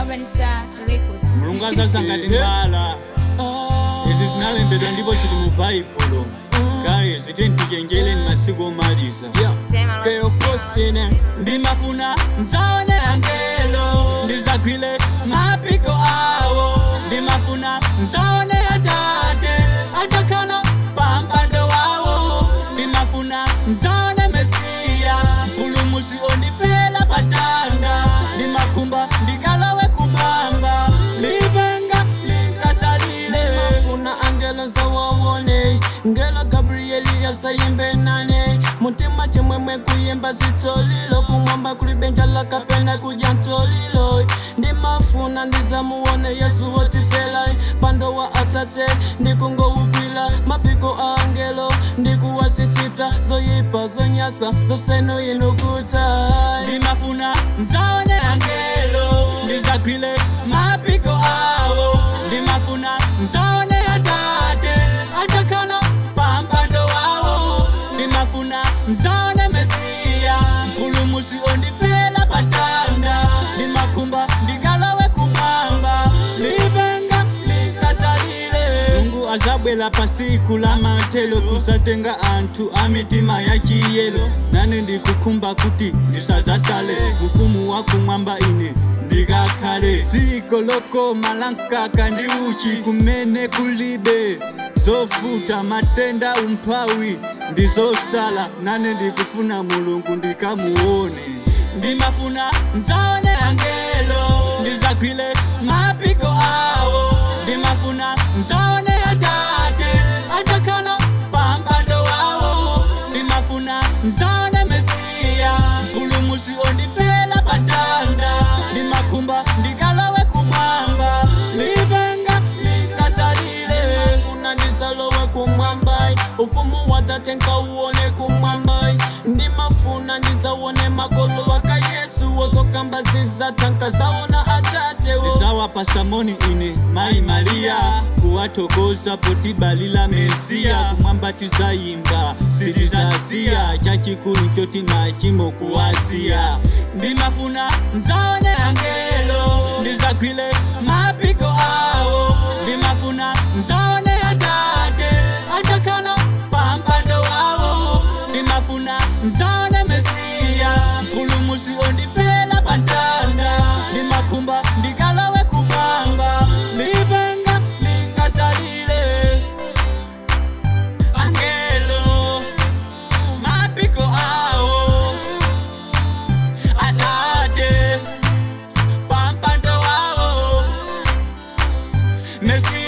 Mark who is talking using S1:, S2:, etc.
S1: Urban Star Records.
S2: mulungu azasangati mbala izi zinalembedwa ndipo chili mu baibulo kaye zitentichenjeleni masiku omaliza
S3: keyokosine
S2: ndimafuna nzaone angelo ndizagwile mapiko awo ndimafuna nzaone atate atakhala pampando wawo ndimafuna nzaone mesiya mpulumusi ondifela patanda ndimakhumba ndikalawe kumwamba livenga linkasalile
S3: funa angelo zawawone ngelo gabrieli yasayimbe nane mutima chimwemwe kuyimba sitsolilo kumwamba kuli benja lakapena kuja ntsolilo ndimafuna ndizamuwone yesu wotifela pando wa atate ndikungowugwila mapiko a angelo ndikuwasisita zoyipa zonyasa zoseno inukuta
S2: ndimafuna nzaone angelo ndizagwile mapiko awo ndimafuna nzaone atate atakhala pampando wawo ndimafuna nzaone mesiya mpulumusi ondifela patanda ndimakhumba ndikalawe kumwamba livenga likasalile mulungu azabwela pasiku la matelo kusatenga anthu a mitima ya chiyelo nane ndikukhumba kuti ndisazasale ufumu wakumwamba ine ndikakhale dziko lokoma la mkaka ndi uchi kumene kulibe zovuta matenda umphawi ndizosala nane ndikufuna mulungu ndikamuone ndimafuna nzaone angelo ndizagwile mapiko awo ndimafuna nzaone atate atakhala pampando wawo ndimafuna nzaone mesiya mpulumusi ondifela patanda ndimakhumba ndikalawe kumwamba livenga linkasalile
S3: funa ndizalowe kumwambai ufumu watate nkauwone kumwambai ndimafuna ndizawone makolo waka yesu wozokamba zizatanka zawona atatewo
S2: zawapa samoni ine mai mariya kuwathokoza potibalila mesiya kumwamba tizayimba sitizaziya chachikulu choti nachimo kuwaziya ndimafuna nzaone angelo ndizagwile mapiko awo ndimafuna nzaone atate atakhala pampando wawo ndimafuna nzaone mesiya mpulumusi ondifela patanda ndimakhumba ndikalawe kumwamba livenga linkasalile angelo mapiko awo atate pampando wawo mesiya